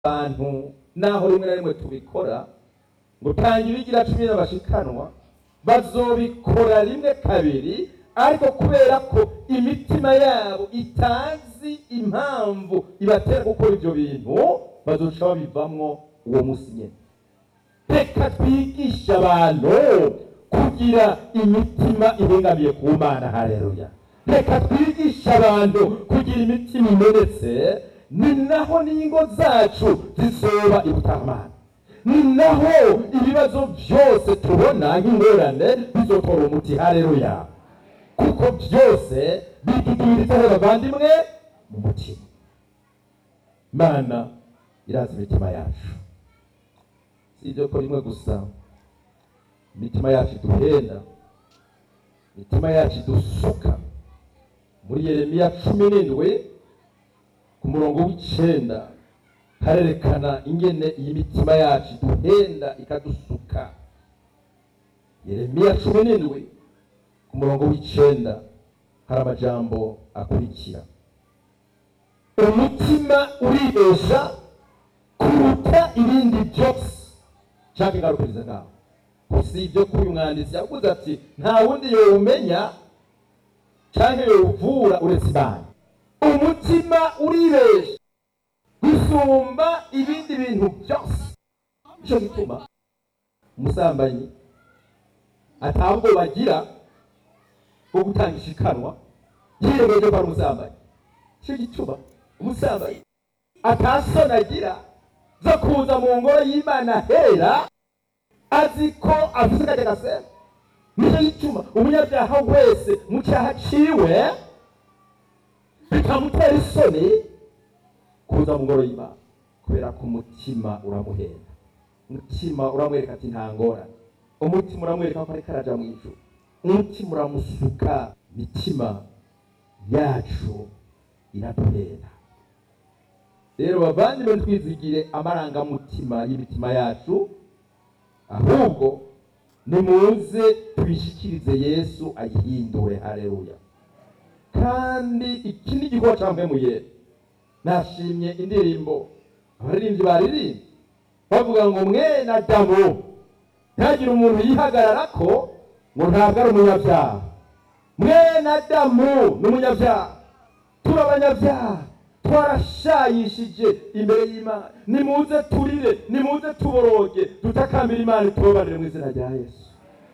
abantu naho rimwe na rimwe tubikora ngo tangira igira cumi n'abashikanwa bazobikora rimwe kabiri ariko kubera ko imitima yabo itazi impamvu ibatera gukora ibyo bintu bazoca babivamwo uwo musi nyene reka twigishe abantu kugira imitima ihengamiye ku mana haleluya reka twigishe abantu kugira imitima imenetse ni naho n'ingo zacu zizoba ibutamana ni naho ibibazo byose tubona nk'ingorane bizotora umuti haleluya kuko byose bitudubiritse bavandimwe mu mutima imana irazi imitima yacu si ibyo ko rimwe gusa imitima yacu iduhenda imitima yacu idusuka muri yeremiya cumi n'indwi ku murongo w'icenda harerekana ingene iyi mitima yacu iduhenda ikadusuka yeremiya cumi n'indwi ku murongo w'icenda hari amajambo akurikira umutima uribesha kuruta ibindi byose nshaka ingarukiriza ngaho si ibyo kuri uyu mwanditsi yavuze ati nta wundi yowumenya canke yowuvura uretse imana umutima uribesha gusumba ibindi bintu byose nico gituma umusambanyi atabwo bagira bwo gutanga ishikanwa yiyemeje ko ari umusambanyi nico gituma umusambanyi atasoni agira zo kuza mu ngoro y'imana hera azi ko afise kajya gasema nico gituma umunyabyaha wese mu cyaha ciwe bikamutera isoni kuza mu ngoro y'imana kubera ko umutima uramuhenda umutima uramwereka ati nta ngorane umutima uramwereka ko ariko araja mu ijuru umutima uramusuka imitima yacu iraduhenda rero bavandimwe twizigire amarangamutima y'imitima yacu ahubwo nimuze tubishikirize yesu ayihindure haleluya kandi iki ni igikorwa campemuye nashimye indirimbo abaririmbyi baririmbye bavuga ngo mwene adamu ntihagire umuntu yihagararako ngo ntabwo ari umunyabyaha mwene adamu ni umunyabyaha turi abanyabyaha twarashayishije imbere y'imana nimuze turire nimuze tuboroge dutakambire imana itubabarire mu izina rya yesu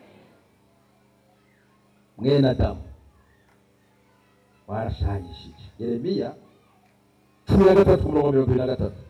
mwene adamu warashayishije yeremiya cumi na gatatu ku murongo mirongo ibiri na gatatu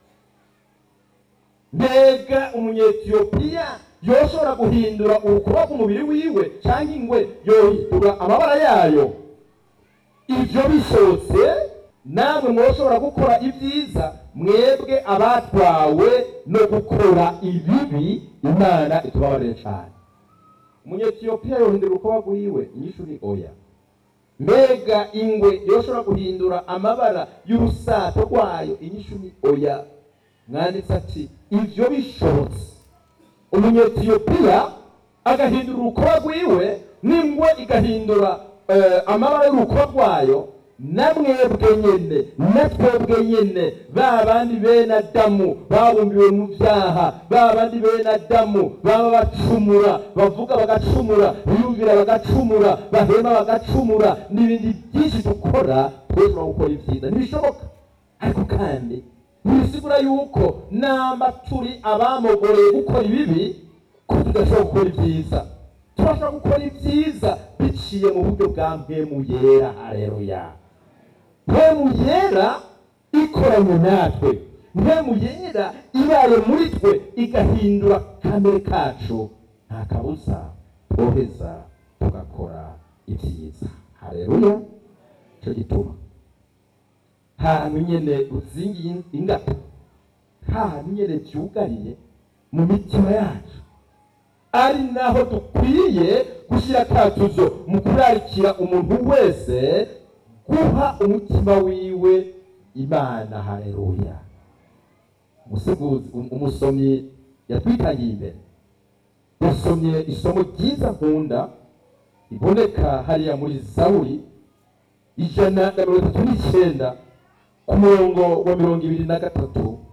mbega umunyetiyopiya yoshobora guhindura urukuba rw'umubiri wiwe cyangwa ingwe yohindura amabara yayo ibyo bishobotse namwe mwoshobora gukora ibyiza mwebwe abatwawe no gukora ibibi imana itubabarire cyane umunyetiyopiya yohindura urukuba rwiwe inyishu ni oya mbega ingwe yoshobora guhindura amabara y'urusato rwayo inyishu ni oya mwanditse ati ibyo bishobotse umunyetiyopiya agahindura urukuba rwiwe n'ingwe igahindura amabara y'urukuba rwayo na mwebwe nyene na twebwe nyene ba bandi bene adamu babumbiwe mu byaha ba bandi bene adamu baba bacumura bavuga bagacumura biyumvira bagacumura bahema bagacumura n'ibindi byinshi dukora tweshobora gukora ibyiza ntibishoboka ariko kandi ntibisigura yuko namba turi abamogoreye gukora ibibi ko tudashobora gukora ibyiza turashobora gukora ibyiza biciye mu buryo bwa mpemu yera hareruya mpemu yera ikoranye natwe mpemu yera ibaye muri twe igahindura kamere kacu nta kabuza twoheza tugakora ibyiza hareruya icyo gituma hantu nyene uzingiye ingata hantu nyene byugariye mu mitima yacu ari naho dukwiye gushyira akatuzo mu kurarikira umuntu wese guha umutima wiwe imana hareruya umuseguzi umusomyi yatwitangiye imbere yasomye isomo ryiza nkunda riboneka hariya muri zaburi ijana na mirongo itatu n'icyenda ku murongo wa mirongo ibiri na gatatu